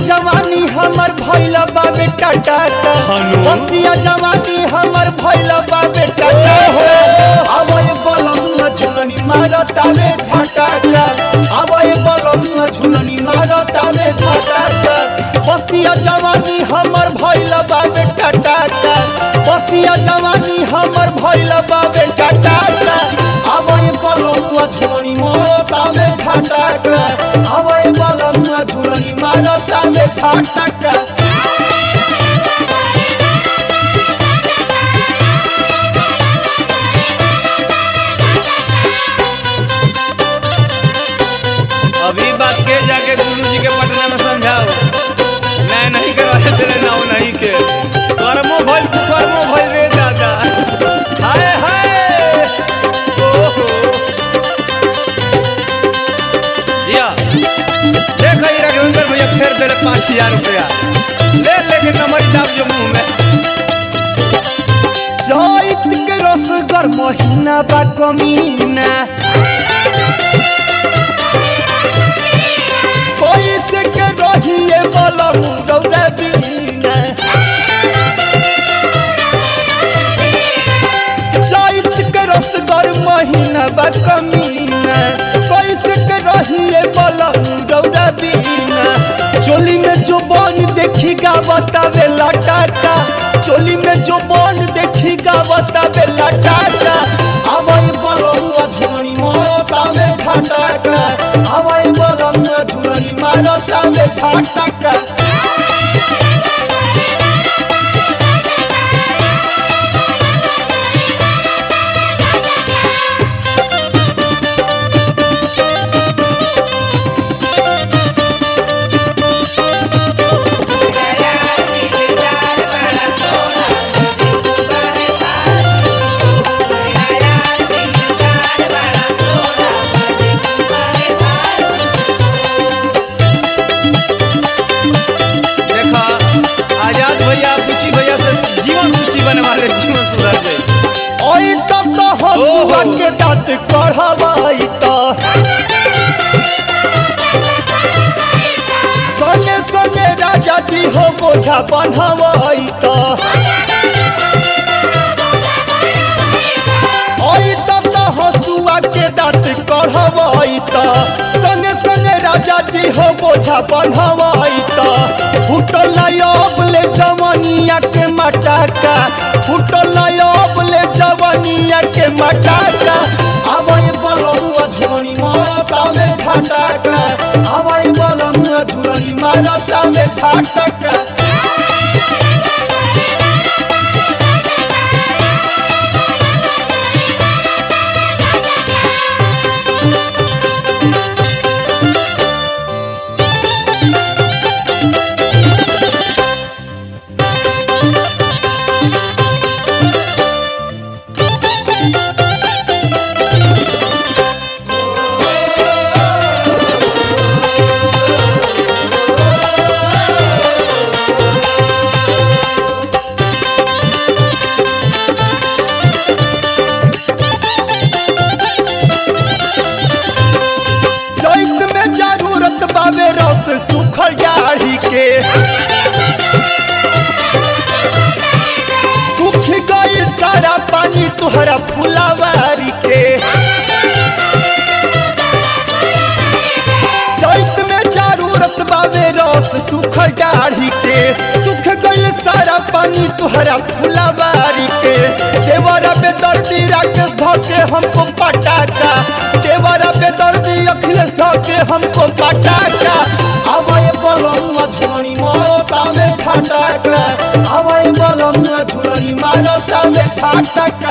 जवानी हमर भइल बाबे टाटा हनु। बसिया जवानी हमर भइल बाबे टाटा अब ये बलम झुलनी मारतावे झटाका अब ये बलम झुलनी मारतावे झटाका बसिया जवानी हमर भइल बाबे टाटा बसिया जवानी हमर भइल बाबे टाटा अब ये बलम झुलनी मारतावे झटाका अब ये बलम झुलनी मारतावे झटाका अभी बात के जाके गुरु जी के पटना में समझाओ नहीं नहीं के रहे तेरे नाव नहीं के कर्मो भइल कर्मो भइल रे दादा हाय हाय ओहो जिया देख ही राघवेंद्र भैया फेर दे पाँच हजार रुपया ले लेके कमरी दाब जो मुंह में चैत के रसगर महीना बा कमीना कैसे के रहिए बलम रौरा बीना चैत के रसगर महीना बा कमीना कैसे के रहिए बलम रौरा बीना चोली में जो बन देखी गावता बेला टाटा चोली में जो बन देखी गावता बेला टाटा आवई बलम झुमनी मारता में छाटाका आवई बलम झुमनी मारता में छाटाका देखा आजाद भैया बुची भैया से जीवन सूची बनवा ले जीवन सुधर जाए ओई तब तो हसुआ के दांत कढ़वाई तो संगे संगे राजा जी हो बोझा बन्हवाई तो ओई तब तो हसुआ के दांत कढ़वाई तो संगे संगे राजा जी हो बोझा बन्हवाई तो फुटल ले जवनिया के मटाका फुटल ले जवनिया के मटाका आवई बलमुआ झुरनी मारता में छाटाका आवई बलमुआ झुरनी मारता में छाटाका चैत में जरूरत बाबे रस सुखल जाड़ी के सुख गई सारा पानी तुहरा फुलावारी के चैत में जरूरत बाबे रस सुखल दाढ़ी के सुख गई सारा पानी तुहरा फुलावारी के देवरा पे दर्दी राकेश धोके हमको पटाटा देवरा पे दर्दी अखिलेश धोके हमको पटाटा आवय बलम झुरनी मारता में छाटाका आवय बलम झुरनी मारता में छाटाका